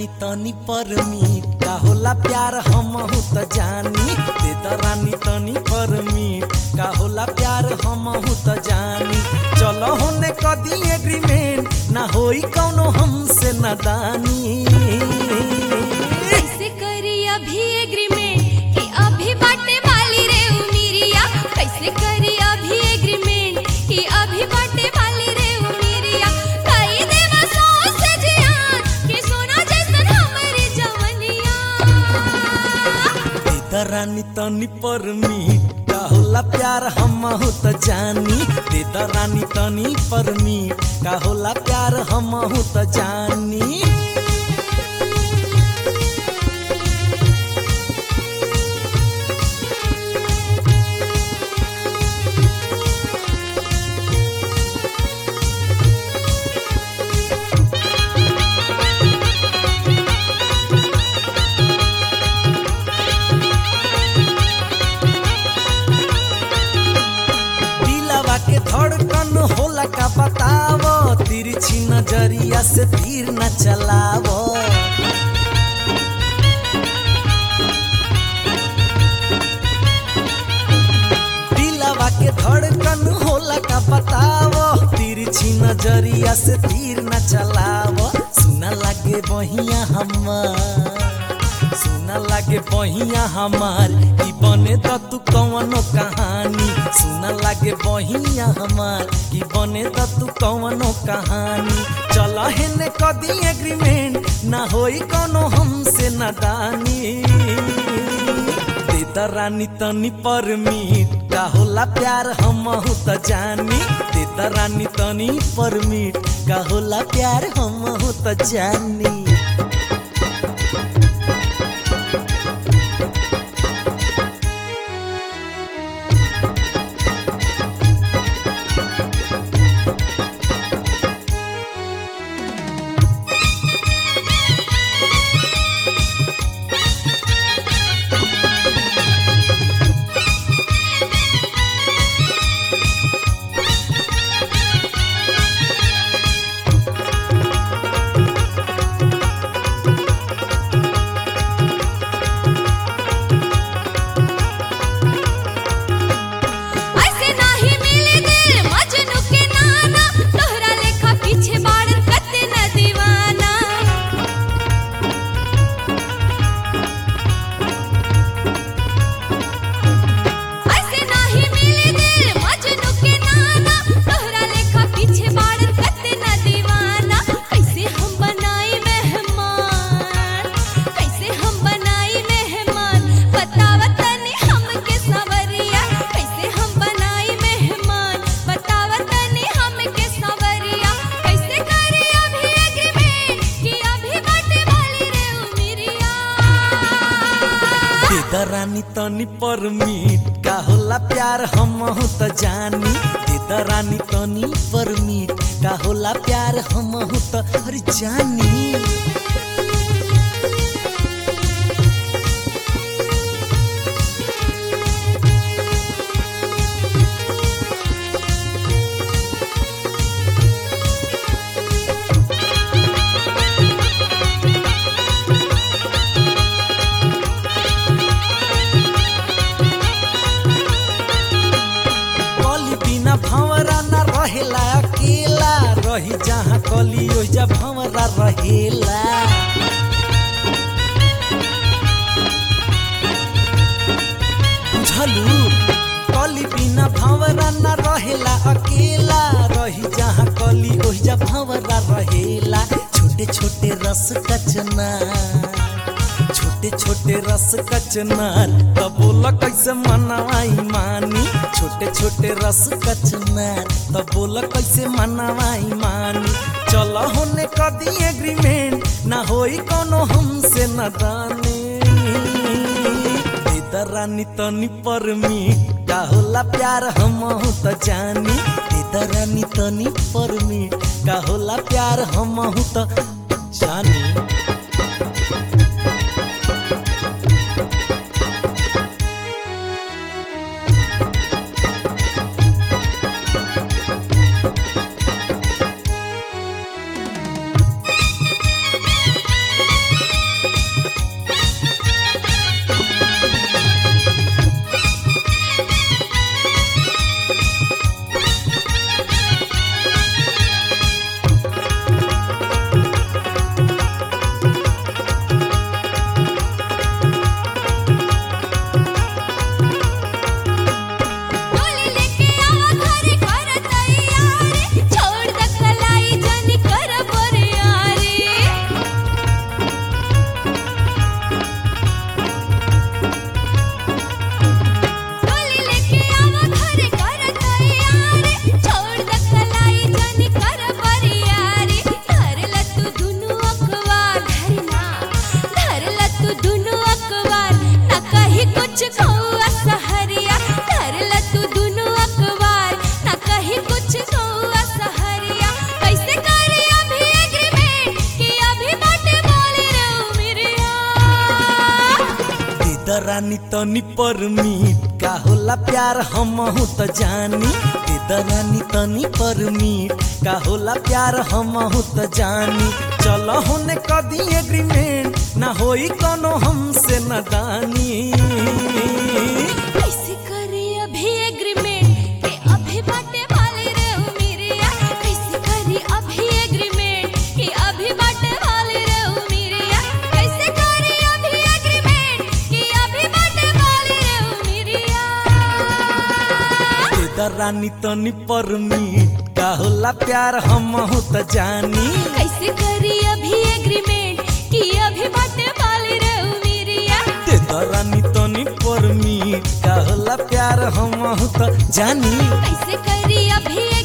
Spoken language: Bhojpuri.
रानी तनी परमी का होला प्यार हमहू त जानी दे द रानी तनी परमी का होला प्यार हमहू त जानी चलो होने कदी एग्रीमेंट ना होई कौनो हमसे नादानी कैसे करी अभी एग्रीमेंट कि अभी बाटे वाली रे उमिरिया कैसे करी अभी एग्रीमेंट कि अभी बाटे वाली रे उमिरिया कई देवा सौ से जियान कि सोना जैसन हमरी जवनिया दे द रानी तनी परमी का होला प्यार हमहू त जानी दे द रानी तनी परमी का होला प्यार हमहू त जानी दिलवा के धड़कन होला का बतावो तिरछी नजरिया से तीर न चलावो दिलवा के धड़कन होला का बतावो तिरछी नजरिया से तीर न चलावो सुना लागे बहिया हमार सुना लागे बहिया हमार ई बने त तू कवनो कहानी सुना लागे बहिया हमार ई बने त तू कवनो कहानी चल हेने कदी एग्रीमेंट ना होई कोनो हमसे नादानी दे द रानी तनी परमिट का होला प्यार हमहू त जानी दे द रानी तनी परमिट का होला प्यार हमहू त जानी ऐसे नाही मिले दिल मजनू के नाना तोहरा लेखा पीछे बाड़न कते न दीवाना ऐसे नाही मिले दिल मजनू के नाना तोहरा लेखा पीछे बाड़न कते न दीवाना कैसे हम बनाई मेहमान कैसे हम बनाई मेहमान बतावत तनी हमके सवरिया कैसे हम बनाई मेहमान बतावत तनी हमके सवरिया कैसे करी अभी एग्रीमेंट कि अभी बाटे वाली रे उमिरिया दे द रानी तनी परमिट का होला प्यार हमहू त जानी दे द रानी तनी परमिट का होला प्यार हमहू त अरे जानी कली बिना भंवरा न रहेला अकेला रही जहाँ कली ओइजा भंवरा रहेला बुझलू कली बिना भंवरा न रहेला अकेला रही जहाँ कली ओइजा भंवरा रहेला छोटे छोटे रस कचना छोटे छोटे रस कचनार त बोला कैसे मनवाई मानी छोटे छोटे रस कचनार त बोला कैसे मनवाई मानी चल होने कदी एग्रीमेंट ना होई कोनो हमसे न दानी दे द रानी तनी परमिट का होला प्यार हमहू त जानी दे द रानी तनी परमिट का होला प्यार हमहू त जानी रानी तनी परमीट का होला प्यार हमहू त जानी दे रानी तनी परमीट का होला प्यार हमहू त जानी चल होने कदी एग्रीमेंट ना होई कोनो हमसे नदानी कैसे करे अभी एग्रीमेंट के अभी बाटे वाले रे उमिरिया कैसे करे अभी एग्रीमेंट के अभी बाटे वाले रे उमिरिया कैसे करे अभी एग्रीमेंट के अभी बाटे वाले रे उमिरिया दे रानी तनी परमीट का होला प्यार हमहू त जानी कैसे करी अभी एग्रीमेंट कि अभी बाटे वाले रे उमिरिया दे रानी तनी परमीट का होला प्यार हमहू त जानी कैसे करी अभी